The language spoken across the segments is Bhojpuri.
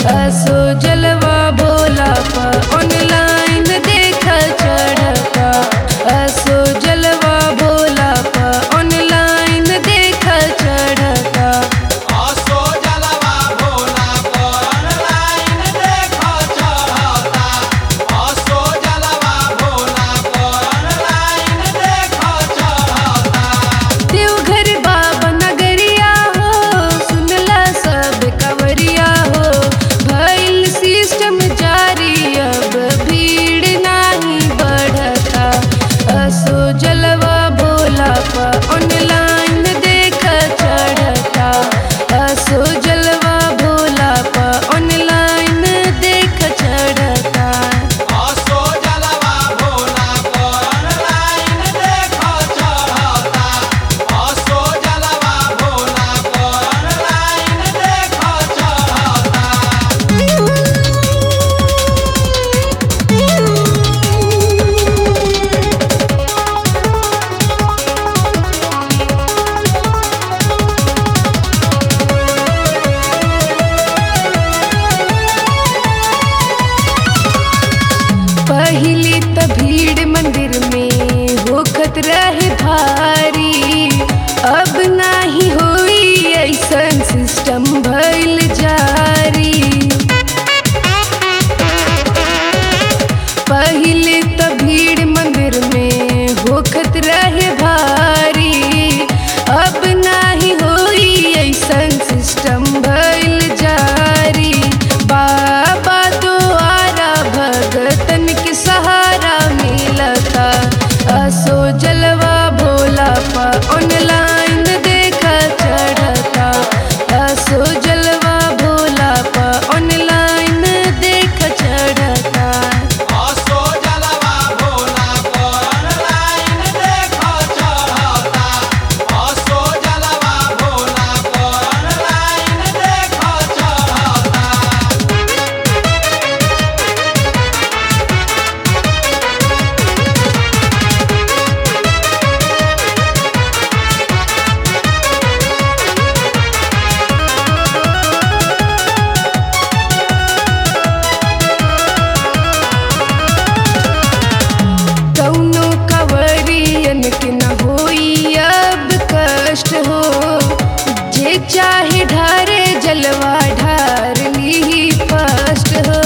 असो जलवा भोला पर ऑनलाइन देख चढ़ता असो जलवा भोला पर ऑनलाइन देख चढ़ता असो जलवा भोला पर ऑनलाइन देखो चढ़ता असो जलवा भोला पर ऑनलाइन देखो चढ़ता देवघर बाबा नगरिया हो सुनला सब कवरिया हो भइल सिस्टम जारी अब भीड़ नाही बढ़ता असो जलवा भोला पर ऑनलाइन देख चढ़ता असो जलवा भोला पर ऑनलाइन देख चढ़ता असो जलवा भोला पर ऑनलाइन देखो चढ़ता असो जलवा भोला पर ऑनलाइन देखो चढ़ता पहले त भीड़ मंदिर में होखत रहे भारी अब नाही होई ऐसन सिस्टम भइल जारी पहले त भीड़ मंदिर में होखत रहे भारी अब नाही होई ऐसन सिस्टम भइल जारी बाबा द्वारा भगतन के सहारा मिलता असो जलवा भोला पर ऑनलाइन देख चढ़ता असो जलवा भोला पर ऑनलाइन देख चढ़ता असो जलवा भोला पर ऑनलाइन देखो चढ़ता असो जलवा भोला पर ऑनलाइन देखो चढ़ता कौनो कवरियन के न होई अब कष्ट हो जे चाहे ढारे जलवा ढार ली फर्स्ट हो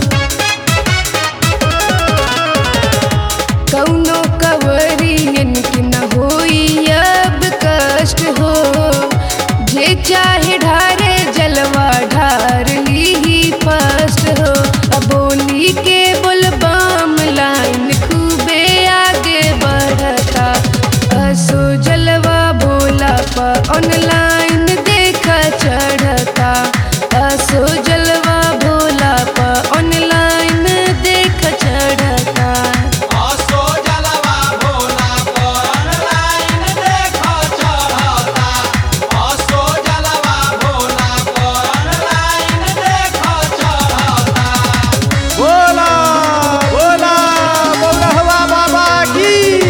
कौनो कवरियन के न होई अब कष्ट हो जे चाहे ढारे जलवा ढार ली फर्स्ट हो अब बोली के बोलबम लाइन खूबे आगे बढ़ता असो जलवा भोला पर ऑनलाइन देख चढ़ता असो जलवा भोला पर ऑनलाइन देख चढ़ता असो जलवा भोला पर ऑनलाइन देखो चढ़ता असो जलवा भोला पर ऑनलाइन देखो चढ़ता बोला बोला बोलहवा बाबा की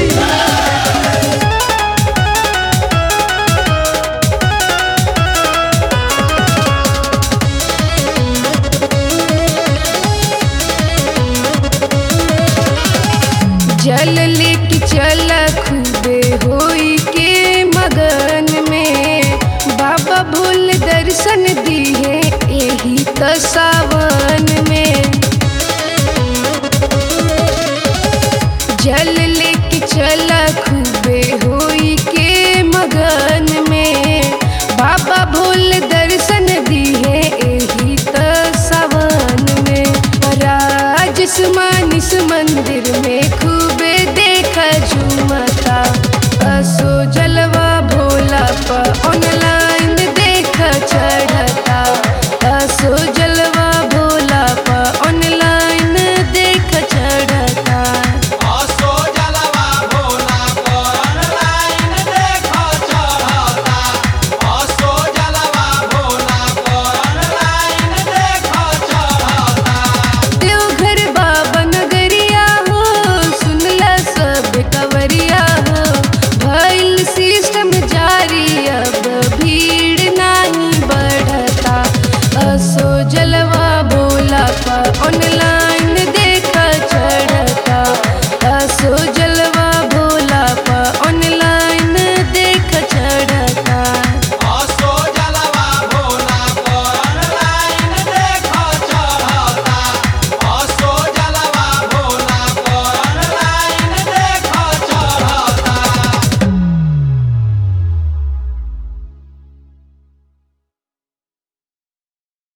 जल लेके चल खूबे होई के मगन में बाबा भूल दर्शन दिए यही तो सावन में जल लेके चल खूबे होई के मगन में बाबा भूल दर्शन दिए यही तो सावन में राजस मानिस मंदिर में